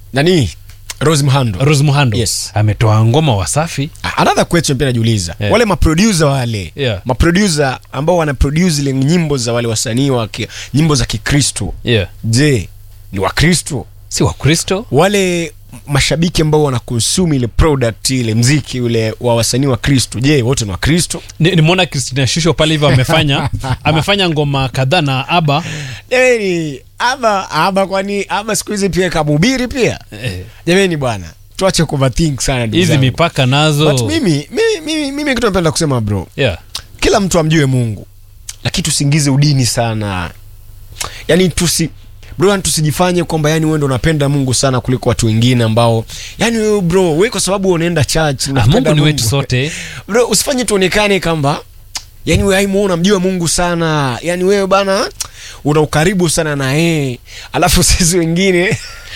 nani Rose Muhando Rose Muhando Yes. ametoa ngoma Wasafi. another question pia najiuliza Yeah. wale maproducer wale Yeah. maproducer ambao wana produce ile nyimbo za wale wasanii wa ki- nyimbo za Kikristo Yeah. je ni Wakristo Si Wakristo? wale mashabiki ambao wana consume ile product ile mziki ule wa wasanii wa Kristo je wote ni Wakristo Ni- Nimeona Christina Shusho pale hivyo amefanya amefanya ngoma kadhaa na Aba. jamani ama ama kwani ama siku hizi pia kamhubiri pia Eh, jamani bwana tuache kuvathink sana ndugu Hizi zangu. mipaka nazo. But mimi mimi mimi, mimi kitu napenda kusema bro Yeah. kila mtu amjue mungu lakini tusiingize udini sana yani tusi bro yani tusijifanye kwamba yani wewe ndo unapenda mungu sana kuliko watu wengine ambao yani wewe bro wewe kwa sababu unaenda church Ah, unapenda Mungu ni wetu sote. bro usifanye tuonekane kwamba yani wewe aimu unamjua mungu sana yani wewe bana una ukaribu sana na yeye alafu sisi wengine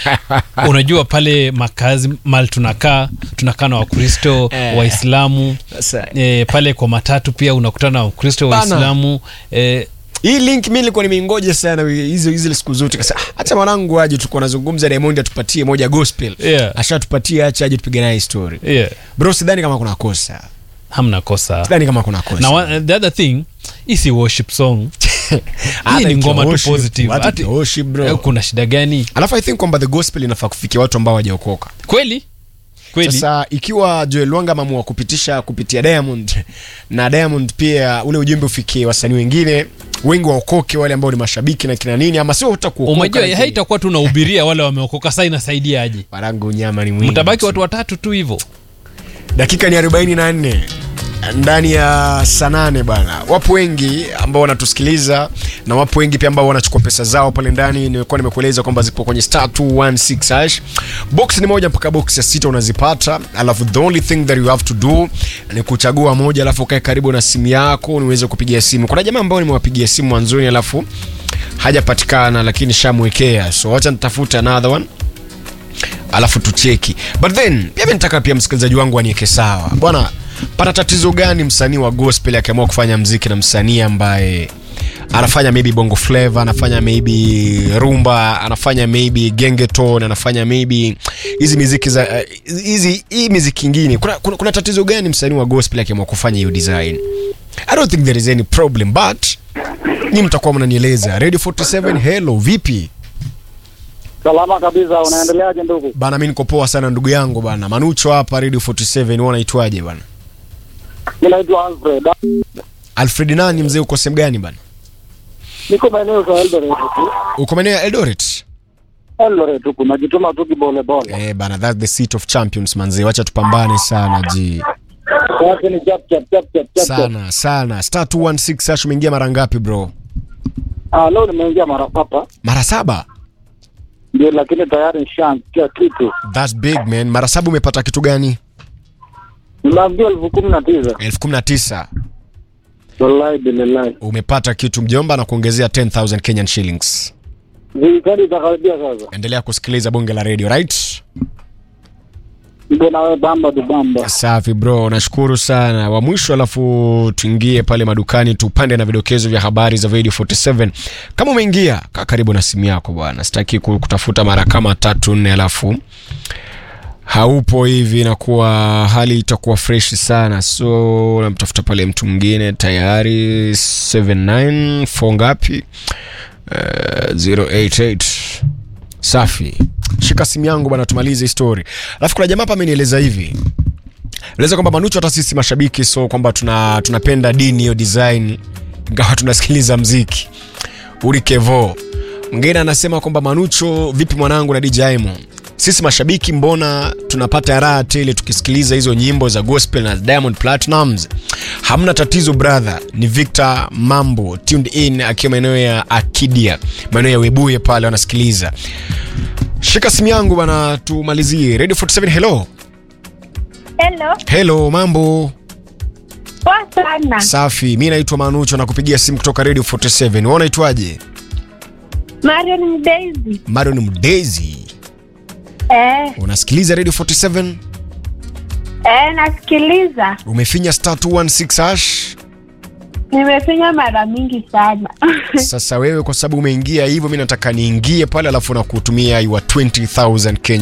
Unajua pale makazi mali tunakaa tunakaa na Wakristo, Eh. Waislamu Sasa, e, pale kwa matatu pia unakutana na Wakristo, Bana. Waislamu e, hii link mi nilikuwa nimeingoja sana hizo hizo siku zote kasa hata mwanangu aje tulikuwa nazungumza Diamond atupatie moja gospel Yeah. ashatupatie acha aje tupige naye story yeah. bro sidhani kama kuna kosa hamna kosa sidhani kama kuna kosa na wa, the other thing hii si worship song Hata hii ni ikiwa ngoma tu worship, positive hata Ati- ikiwa worship, bro. eh, kuna shida gani alafu i think kwamba the gospel inafaa kufikia watu ambao hawajaokoka kweli kweli sasa ikiwa joel lwanga ameamua kupitisha kupitia diamond na diamond pia ule ujumbe ufikie wasanii wengine wengi waokoke wale ambao ni mashabiki na kina nini ama sio hata kuokoka umejua lakini- haitakuwa tu unahubiria wale wameokoka saa inasaidia aje Marangu nyama ni mwingi mtabaki watu watatu tu hivyo dakika ni 44 ndani ya saa nane bwana wapo wengi ambao wanatusikiliza na wapo wengi pia ambao wanachukua pesa zao pale ndani nimekuwa nimekueleza kwamba zipo kwenye star 216 hash box ni moja mpaka box ya sita unazipata alafu the only thing that you have to do ni kuchagua moja alafu ukae karibu na simu yako niweze kupigia simu kuna jamaa ambao nimewapigia simu mwanzoni alafu hajapatikana lakini shamwekea so wacha nitafute another one alafu tucheki but then pia mi nataka pia msikilizaji wangu anieke sawa bwana pana tatizo gani msanii wa gospel akiamua kufanya mziki na msanii ambaye anafanya maybe bongo flava anafanya maybe rumba anafanya maybe gengeton anafanya maybe hizi miziki za eh, hizi hii miziki ingine kuna, kuna, kuna tatizo gani msanii wa gospel akiamua kufanya hiyo design i don't think there is any problem but ni mtakuwa mnanieleza radio 47 hello vipi Salama kabisa, unaendeleaje ndugu? bana mi niko poa sana ndugu yangu bana manucho hapa radio 47 wewe unaitwaje bana Mi naitwa Alfred, alfred nani mzee uko sehemu gani bana niko maeneo za Eldoret tu, uko maeneo ya eldoret Eldoret huku, najituma tu kibolepole. eh bana that's the seat of champions manzee wacha tupambane sana ji Sasa ni chap chap chap chap chap. chap. sana sana star 216 hash umeingia mara ngapi bro Ah, leo nimeingia mara papa mara saba ndio, lakini tayari nishaanzikia kitu. that's big man mara saba umepata kitu gani Nimeambiwa elfu kumi na tisa. elfu kumi na tisa Wallahi billahi. umepata kitu mjomba na kuongezea 10000 kenyan shillings Zikadi itakaribia sasa. endelea kusikiliza bonge la radio right Ndio nawe bamba du bamba. safi bro nashukuru sana wa mwisho alafu tuingie pale madukani tupande na vidokezo vya habari za radio 47 kama umeingia kaa karibu na simu yako bwana sitaki ku- kutafuta mara kama tatu nne alafu haupo hivi inakuwa hali itakuwa fresh sana so namtafuta pale mtu mwingine tayari 79 fo ngapi uh, 088 safi shika simu yangu bana tumalize story alafu kuna jamaa hapa amenieleza hivi eleza kwamba manucho hata sisi mashabiki so kwamba tuna tunapenda dini hiyo design ingawa tunasikiliza mziki uri kevo mwingine anasema kwamba manucho vipi mwanangu na dj Aimo? sisi mashabiki mbona tunapata raha tele tukisikiliza hizo nyimbo za gospel na diamond platinums hamna tatizo brother ni victor mambo tuned in akiwa maeneo ya akidia maeneo ya webuye pale wanasikiliza shika simu yangu bana tumalizie radio 47 hello Hello, hello mambo poa sana. safi mi naitwa manucho na kupigia simu kutoka radio 47 wewe unaitwaje Marion Mdezi. marion mdezi Eh, unasikiliza radio 47 eh, nasikiliza. umefinya star 216 hash Nimefinya mara mingi sana. sasa wewe kwa sababu umeingia hivyo mi nataka niingie pale alafu nakutumia your 20000 kenya